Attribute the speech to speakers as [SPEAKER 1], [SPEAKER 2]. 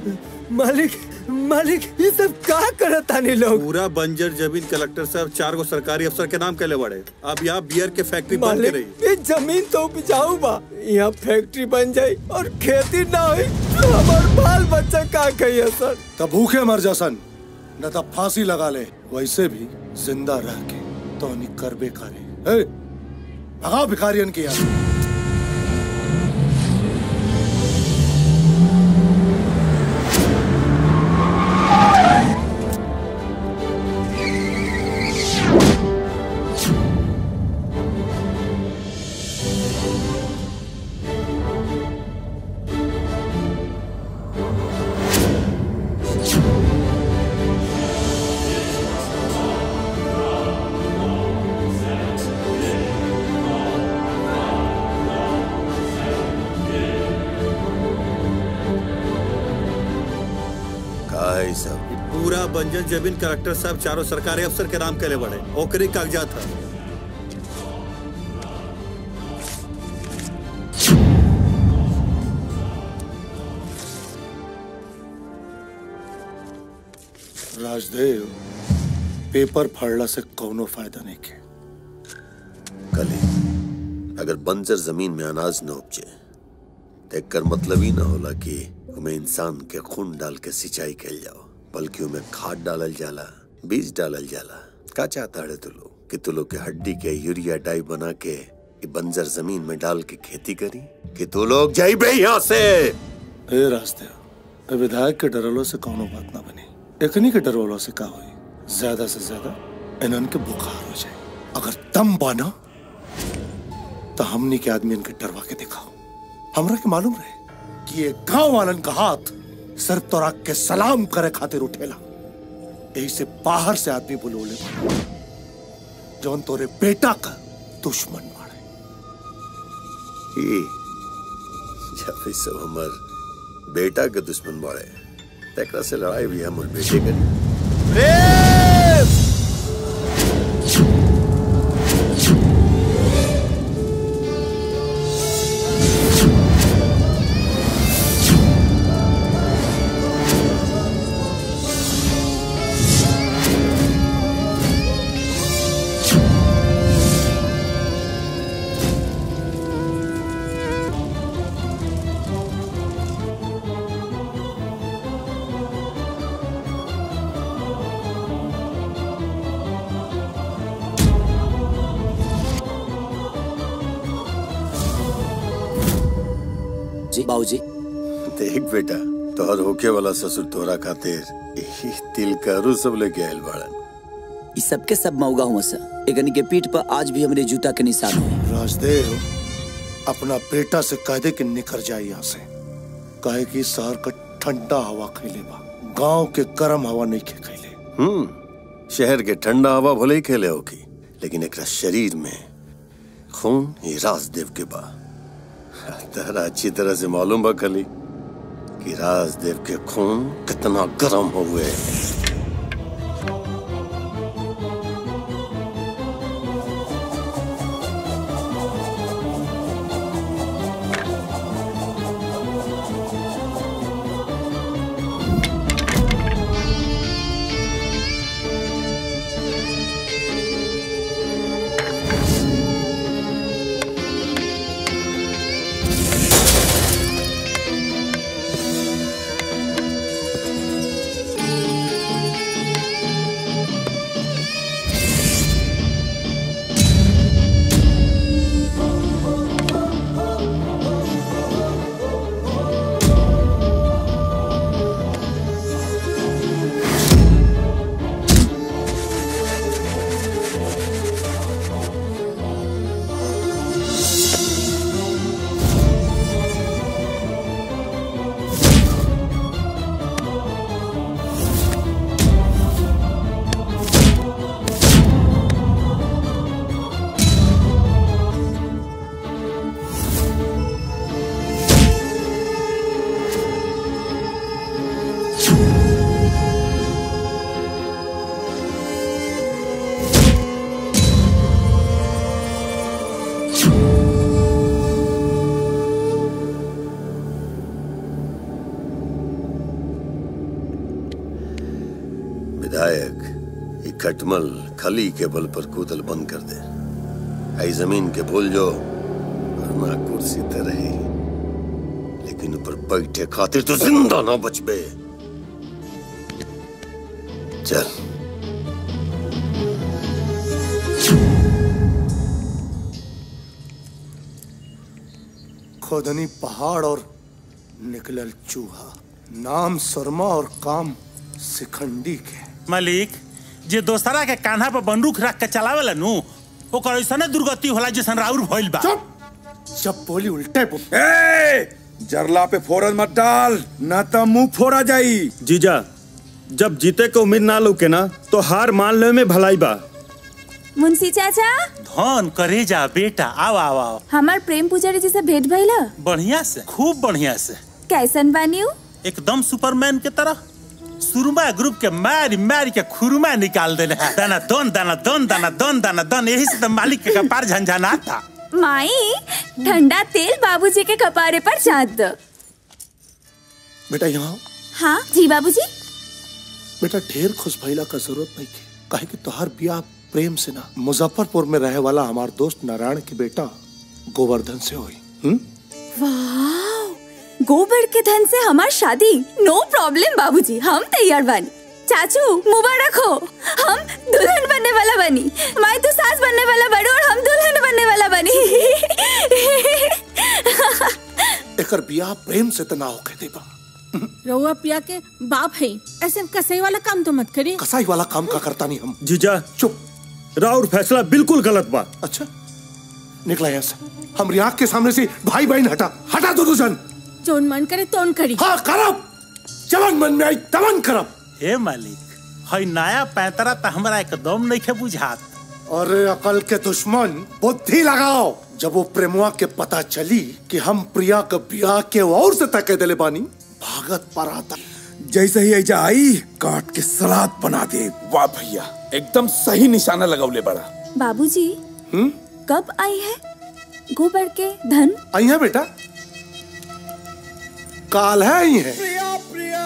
[SPEAKER 1] मालिक मालिक ये सब का करत तानी लोग
[SPEAKER 2] पूरा बंजर जमीन कलेक्टर साहब चार गो सरकारी अफसर के नाम कैले बड़े अब यहाँ बियर के फैक्ट्री बंद के
[SPEAKER 1] मालिक
[SPEAKER 2] रही
[SPEAKER 1] ये जमीन तो उपजाऊ बा यहाँ फैक्ट्री बन जाई और खेती ना हुई तो हमार बाल बच्चा का कहिए सर
[SPEAKER 3] तब भूखे मर जा सन न तब फांसी लगा ले वैसे भी जिंदा रह के तो नहीं कर बेकारे ए, भगाओ भिखारियन की यार
[SPEAKER 4] का है ई सब
[SPEAKER 2] पूरा बंजर जमीन कलेक्टर साहब चारों सरकारी अफसर के नाम कैले बड़े ओकरे कागजात था
[SPEAKER 3] राजदेव पेपर फाड़ला से कौनो फायदा नहीं के
[SPEAKER 4] कली अगर बंजर जमीन में अनाज न उपजे तो एकर मतलब ही ना होला कि उमें इंसान के खून डाल के सिंचाई कैल जाओ बल्कि उमें खाद डालल जाला बीज डालल जाला का चाहता है तू लोग कि तू लोग के हड्डी के यूरिया डाई बना के ई बंजर जमीन में डाल के खेती करी कि तू लोग जाइबे यहाँ से
[SPEAKER 3] ए राजदेव ए विधायक के डरलो से कौनो बात ना बनी एकनी के डरवलो से का हुई ज्यादा से ज्यादा इन्हन के बुखार हो जाए अगर दम बाना तो हमनी के आदमी इनके डरवा के दिखाओ हमरा के मालूम रहे कि ये गांव वालन का हाथ सिर्फ तोरा के सलाम करे खातिर उठेला यही से बाहर से आदमी बुलोले जौन तोरे बेटा का दुश्मन बाड़े
[SPEAKER 4] ई जब ई सब हमर बेटा के दुश्मन बाड़े तेकरा से लड़ाई भी हमर बेटे करी
[SPEAKER 5] जी बाबूजी
[SPEAKER 4] देख बेटा तोहर होके वाला ससुर तोरा खातिर ई तिल करू सब लेके आयल बाड़न
[SPEAKER 5] इस सबके सब मौगा हुआ सर एकनी के पीठ पर आज भी हमरे जूता के निशान हुए
[SPEAKER 3] राजदेव अपना बेटा से कह दे कि निकल जाए यहाँ से कहे कि शहर का ठंडा हवा खैले बा गांव के गर्म हवा नहीं खे खैले
[SPEAKER 4] हम्म शहर के ठंडा हवा भले ही खेले होगी लेकिन एकरा शरीर में खून ये राजदेव के बा तहरा अच्छी तरह से मालूम बा खली कि राजदेव के खून कितना गर्म हुए विधायक ये खटमल खली के बल पर कूदल बंद कर दे आई जमीन के भूल जो वरना कुर्सी ते रही लेकिन ऊपर बैठे खातिर तो जिंदा ना बचबे चल
[SPEAKER 3] खोदनी पहाड़ और निकलल चूहा नाम शर्मा और काम सिखंडी के
[SPEAKER 6] मालिक जे दोस्तरा के कान्हा पर बंदूक रख के चलावेला नु ओकर ऐसने दुर्गति होला जैसन राउर भइल बा
[SPEAKER 3] चुप जब बोली उल्टे बोल
[SPEAKER 7] ए जरला पे फोरन मत डाल न तो मुंह फोड़ा जाई
[SPEAKER 2] जीजा जब जीते के उम्मीद ना लौके ना तो हार मान ले में भलाई बा
[SPEAKER 8] मुंशी चाचा
[SPEAKER 6] धन करे जा बेटा आओ आओ आओ
[SPEAKER 8] हमार प्रेम पुजारी जी से भेंट भइला
[SPEAKER 6] बढ़िया से खूब बढ़िया से
[SPEAKER 8] कैसन बानी उ?
[SPEAKER 6] एकदम सुपरमैन के तरह सुरमा ग्रुप के मारी मारी के खुरमा निकाल देले हैं। दाना दन दाना दन दाना दन दाना दन यही से तो मालिक के कपार झंझना था
[SPEAKER 8] माई ठंडा तेल बाबूजी के कपारे पर चाट दो
[SPEAKER 3] बेटा यहाँ
[SPEAKER 8] हाँ जी बाबूजी
[SPEAKER 3] बेटा ढेर खुश भइला का जरूरत नहीं के काहे कि तोहार ब्याह प्रेम से ना मुजफ्फरपुर में रहे वाला हमार दोस्त नारायण के बेटा गोवर्धन से हुई हम्म
[SPEAKER 8] वाह गोबर के धन से हमार शादी नो प्रॉब्लम बाबूजी हम तैयार बानी चाचू मुबारक हो हम दुल्हन बनने वाला बनी माई तो सास बनने वाला बड़ी और हम दुल्हन बनने वाला बनी
[SPEAKER 3] एकर ब्याह प्रेम से तना होके देबा
[SPEAKER 9] रउआ पिया के बाप है ऐसे कसई वाला काम तो मत करी
[SPEAKER 3] कसाई वाला काम का करता नहीं हम
[SPEAKER 2] जीजा
[SPEAKER 3] चुप
[SPEAKER 2] राउर फैसला बिल्कुल गलत बा
[SPEAKER 3] अच्छा निकला यहाँ से हमारी आंख के सामने से भाई बहन हटा हटा दो जन
[SPEAKER 9] जोन मन करे तोन करी
[SPEAKER 3] हाँ करब जवन मन में आई तवन करब
[SPEAKER 6] हे मालिक हई नया पैतरा तो हमरा एकदम नहीं के बुझात
[SPEAKER 3] अरे अकल के दुश्मन बुद्धि लगाओ जब वो प्रेमुआ के पता चली कि हम प्रिया के ब्याह के और से तके दिले बानी भागत पर आता
[SPEAKER 7] जैसे ही ऐजा आई काट के सलाद बना दे वाह भैया एकदम सही निशाना लगौले बड़ा
[SPEAKER 8] बाबूजी कब आई है गोबर के धन
[SPEAKER 3] आई है बेटा काल है आई है
[SPEAKER 1] प्रिया